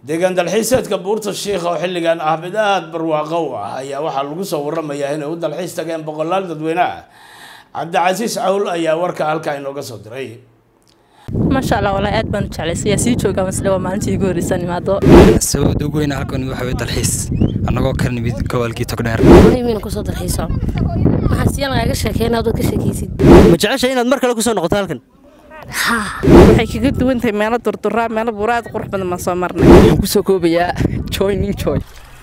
deegaan dalxiiseedka buurta shiikha oo xilligan ah mid aada barwaaqo u ah ayaa waxaa lagu soo waramayaa inay u dalxiis tageen boqolaal dadweyne ah cabdicasiis cawl ayaa warka halkaa inooga soo diray maasha allah walaa aad baan u jeclaysay yaa sii joogaa masle waa maalintii igu horreysaan imaado sababta ugu weyn halkan waxa weye dalxiis annagoo ka nimid gobolkii togdheer miina kusoo dalxiiso waxaan siya lagaaga sheekeyna adood ka sheekaysid ma jecesha inaad mar kale kusoo noqoto halkan waxay kaga duwan tahay meelo durduraa meelo buura aad qurux badan baan soo marnay waxaan kusoo koobayaa joining joy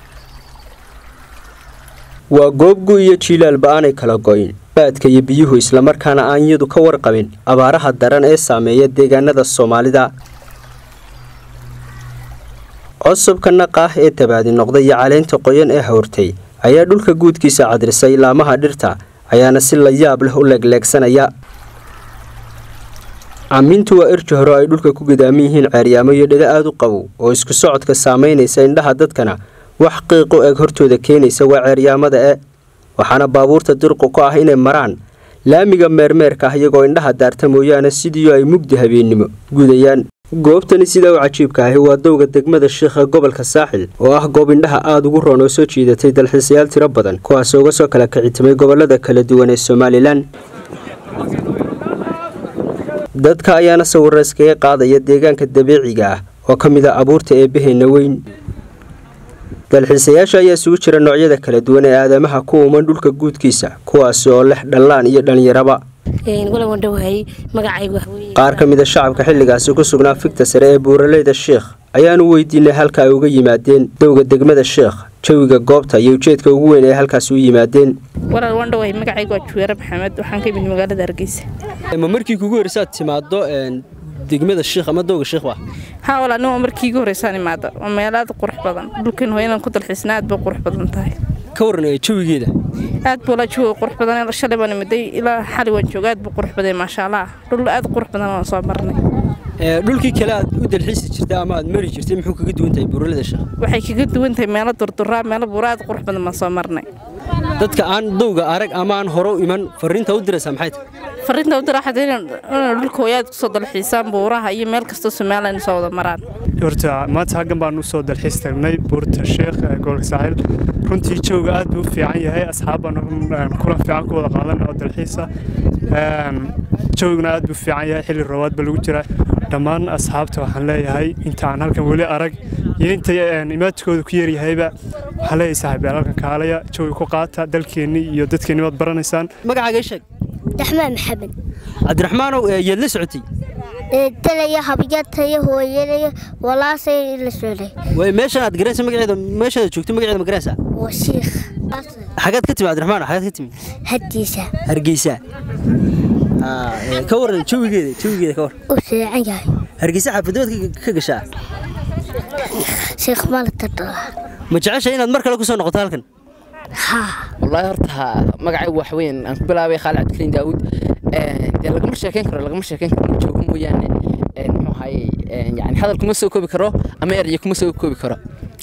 waa goobgu iyo jiilaalba aanay kala go'in baadka iyo biyuhu islamarkaana aan iyadu ka warqabin abaaraha daran ee saameeya deegaanada soomaalida cosubka naqa ah ee dabaadi noqday iyo caleynta qoyan ee hawrtay ayaa dhulka guudkiisa cadrisay laamaha dhirta ayaana si la yaab leh u leegleegsanaya camiintu waa irji hore ay dhulka ku gadaaman yihiin ceeryaamo iyo dheda aada u qabow oo isku socodka saamaynaysa indhaha dadkana wax qiiqu eeg hortooda keenaysa waa ceeryaamada e waxaana baabuurta dirqu ku ah inay maraan laamiga meermeerka ah iyagoo indhaha daarta mooyaane sidiioo ay mugdi habeennimo gudayaan goobtani sidaa u cajiibka ahi waa dowga degmada shiikha gobolka saaxil oo ah goob indhaha aada ugu roon oo soo jiidatay dalxiisayaal tiro badan kuwaasoo uga soo kala kicitimay gobolada kala duwan ee somalilan dadka ayaana sawirra iskaga qaadaya deegaanka dabiiciga ah oo ka mid a abuurta eebbaheenna weyn dalxiisayaasha ayaa isugu jira noocyada kala duwan ee aadamaha ku uuman dhulka guudkiisa kuwaasi oo leh dhallaan iyo dhallinyaraba qaar ka mid a shacabka xilligaasi ku sugnaa figta sare ee buuraleyda sheikh ayaanu weydiinay halka ay uga yimaadeen dowga degmada sheikh jawiga goobta iyo ujeedka ugu weyn ee halkaasi u yimaadeen walaal wandhawahay magacaygu waa juweere maxamed waxaan ka imid magaalada hargeysa ma markii kugu horeysaad timaado degmada shiikh ama dowga shiikh ba haa walaal nin waa markii igu horreysaan imaada waa meel aad qurux badan dhulkan hoo inaan ku dalxiisna aad bay qurux badan tahay ka waran jawigeeda aad buu la jawiga qurux badan shalay baan imiday ilaa xali waan jooga aad buu qurux badan maasha allah dhul aad qurux badan waan soo marnay dhulkii kale aad u dalxiisi jirtay ama aad mari jirtay muxuu kaga duwan tahay buuralada sheekh waxay kaga duwan tahay meelo durduraa meelo buura aad qurux badan baan soo marnay dadka aan dowga arag ama aan hore u iman fariinta u diraysaa maxay tahay fariinta u dira waxaad inaan dhulka hooyaad kusoo dalxiisaan buuraha iyo meel kastoo somalilan soo wada maraan horta maanta halkan baan usoo dalxiis tagnay buurta sheekh ee gobolka saaxil runtii jooga aad buu u fiican yahay asxaab baan kulan fiican ku wada qaadan oo dalxiisa joogna aad buu fiican yahay xilli roobaad ba lagu jira dhammaan asxaabta waxaan leeyahay inta aan halkan weli arag iyo inta imaadkooda ku yeryahayba waxaan leeyahay saaxiibayaal halkan kaalaya joogi ku qaata dalkeenni iyo dadkeenni waad baranaysaan magacaaga sheeg raxmaan maxamed cabdiraxmaanow yaad la socotay dalaya habyataya hooyadaya walaasay la socday way meeshan aad garanaysa magaceeda meeshaad joogto magaceeda ma garanaysaa waa shiikh xagaad ka timi cabdiraxmaan xagaad ka timi hadiisa hargeysa ka waran jawigeeda jawigeeda ka waran u fiican yahay hargeysa xaafadood ka gashaa sheekh maalta dhala ma jecesha inaad mar kale kusoo noqoto halkan wallaahi horta magacaygu wax weyn aan ku bilaabay khaalid cabdikariin daawud dee lagama sheekeyn karo lagama sheekeyn karo in joogo mooyaane muxuu ahaye yani hadal kuma soo koobi karo ama eraya kuma soo koobi karo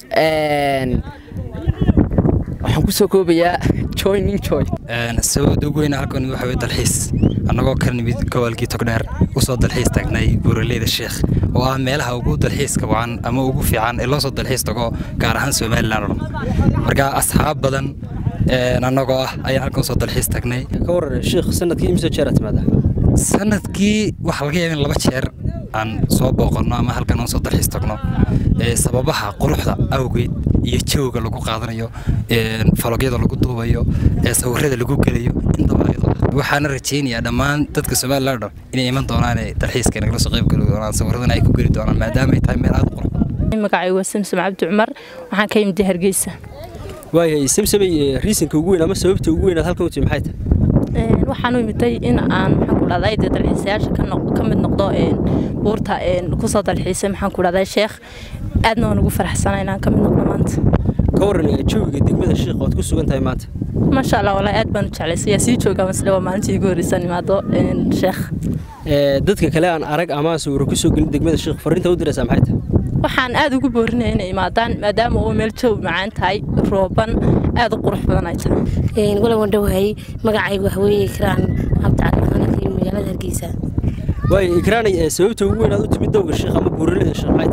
waxaan kusoo koobayaa joining joy sababta ugu weyn halkan waxa weye dalxiis annagoo ka nimid gobolkii togdheer usoo dalxiis tagnay buuraleyda sheikh oo ah meelaha ugu dalxiiska wacan ama ugu fiican ee loo soo dalxiis tago gaar ahaan somalilan oo dhan marka asxaab badan annagoo ah ayaan halkan usoo dalxiis tagnay ka waran sheikh sanadkii imse jeer aad timaada sanadkii waxaa laga yaaba in laba jeer aan soo booqanno ama halkan aan soo dalxiis tagno sababaha quruxda awgeed iyo jawga lagu qaadanayo falogyada lagu duubayo sawirada lagu gelayo intaba waxaana rajaynayaa dhammaan dadka somalilan dhan inay iman doonaan dalxiiska nagala soo qayb geli doonaan sawiradana ay ku geli doonaan maadaama ay tahay meel aad qurux magacaygu waa samsam cabdi cumar waxaan ka imid hargeysa waayahay samsamay riisanka ugu weyn ama sababta ugu weyn aad halkan u timi maxay tahay waxaan u imitay in aan maxaan ku dhahday dee dalxiisayaasha ka mid noqdo buurta kusoo dalxiisay maxaan ku dhahday sheekh aadna waan ugu faraxsana inaan ka mid noqdo maanta ka waran jawiga degmada sheekh ood ku sugan tahay maanta maasha allah walaa aad baan u jeclaysay yaa sii joogaa masle waa maalintii igu horreysaan imaado sheekh dadka kale aan arag ama sawiro kusoo gelin degmada sheekh fariinta u diraysaa maxay tahay waxaan aad ugu boorinaya inay imaadaan maadaama uu meel jawi macaan tahay rooban aad u qurux badan ay tahay wala wandhawahay magacaygu waxweeye kiraan cabdicali ka magaalada hargeysa waayo ikraanay sababta ugu weyn aad u timid dowga sheekh ama buuralada sheekh maxay tahay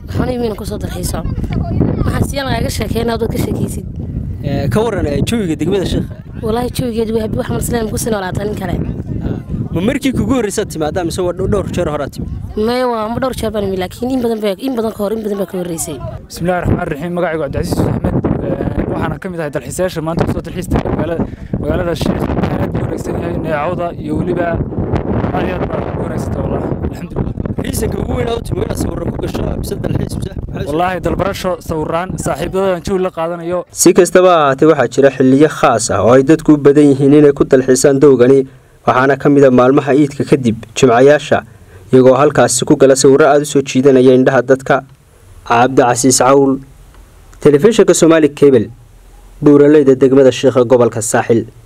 waxaana imiina kusoo dalxiiso waxaan siya lagaaga sheekeynaa dad ka sheekaysid ka waran jawiga degmada sheekha walaahi jawigeed waa wax masleen kusii noolaata nin kale ma markii kugu horreysaad timaadaa mise waa dhowr jeer horaa timid maya waa ma dhowr jeer baan imi laakiin in badan baa in badan ka hor in badan baa ka horreysay bismillahi raxmaan raxiim magacaygu cabdicasiis axmed waxaana ka mid ahay dalxiisayaasha maanta kusoo dalxiista magaalada magaalada sheekh aad buu wanaagsan yahay neecawda iyo weliba aad iyo aad baa u wanaagsanta wallah alxamdulilah riisanka ugu weyn u timi inaad sawirro ku gasho mise dalxiis mise wallaahi dalbarasho sawiraan saaxiibadoodan jawi la qaadanayo si kastaba ha ahaatee waxaa jira xiliyo khaas ah oo ay dadku u badan yihiin inay ku dalxiisaan dowgani waxaana ka mid a maalmaha iidka kadib jimcayaasha iyagoo halkaasi ku gala sawirro aada u soo jiidanaya indhaha dadka cabdicasiis cawl telefishinka somaali kebel buuraleyda degmada sheekha gobolka saaxil